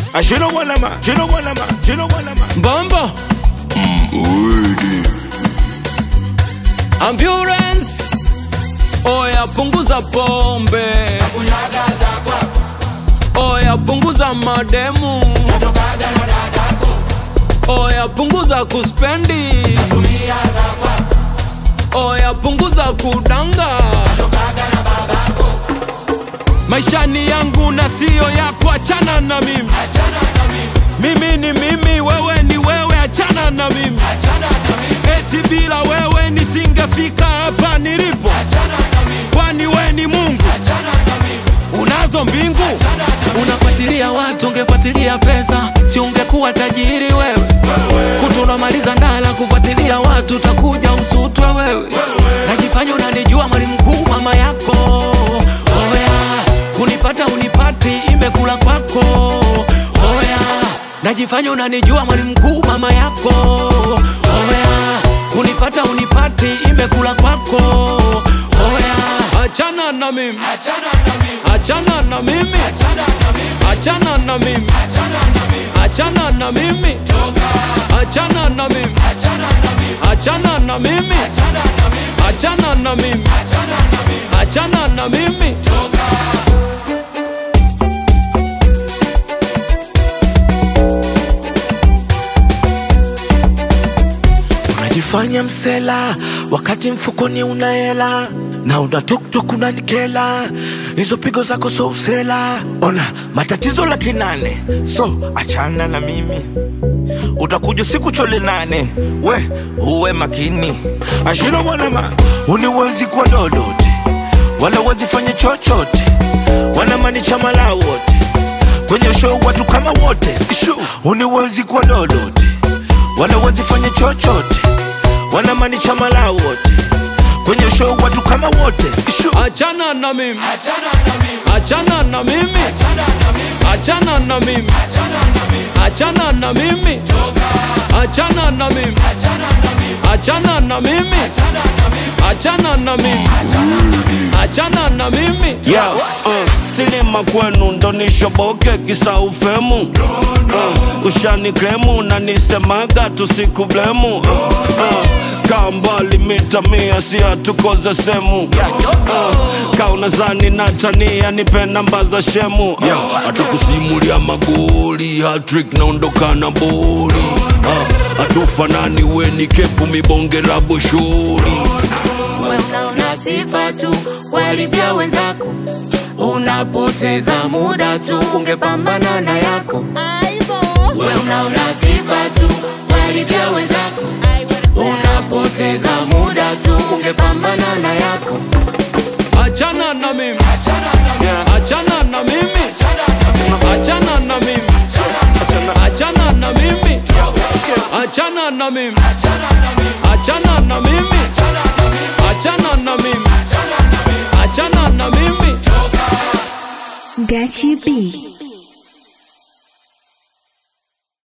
Ah, she don't want a man, she don't want a man, she don't want a man. Bombo Ambulance Oya punguza pombe Oya punguza mademu Oya punguza kuspendi Oya punguza kudanga Maisha ni yangu na siyo yako, achana na mimi. Mimi ni mimi, wewe ni wewe, achana na mimi. Eti bila wewe nisingefika hapa nilipo, kwani we ni Mungu? Unazo mbingu, unafuatilia watu, ungefuatilia pesa, si ungekuwa tajiri wewe. Kutu unamaliza ndala kufuatilia watu, utakuja usutwe wewe. Najifanya unanijua mwalimu mkuu, mama yako oya, kunipata unipati, imekula kwako oya. Najifanya unanijua mwalimu mkuu, mama yako oya, kunipata unipati, imekula kwako oya. Achana na mimi, achana na mimi, achana na mimi, achana na mimi, achana na mimi, achana na mimi, achana na mimi, achana na mimi. unajifanya msela wakati mfukoni una hela na una tuktuk unanikela hizo pigo zako so usela ona matatizo laki nane so achana na mimi utakuja siku chole nane we uwe makini ashino mwanama uniwezi kwa lolote wala wezi fanya chochote wanamaanisha malao wote kwenye show watu kama wote Ishu. uniwezi kwa lolote wala wezi fanya chochote wanamaanisha malao wote kwenye show watu kama wote Ishu. Achana na mimi, achana na mimi, achana na mimi, achana na mimi, achana na mimi, achana na mimi, achana na mimi, achana na mimi. Yeah, uh, sinema kwenu ndo nishoboke kisa ufemu uh, ushani kremu na nisemaga tusikublemu uh, kaa mbali mita mia si hatukoze semu uh, kaa unazani na tania nipe namba za shemu yeah, hatukusimulia magoli hatrik naondoka na boli uh, hatufanani weni kepu mibongera boshori we unaona sifa tu walivya wenzako unapoteza muda tu ungepambana na yako we unaona sifa tu walivya wenzako unapoteza muda tu ungepambana na yako Achana na mimi, achana na mimi, achana na mimi, achana na mimi, achana na mimi, achana na mimi, achana na mimi, achana na mimi. Gachi B.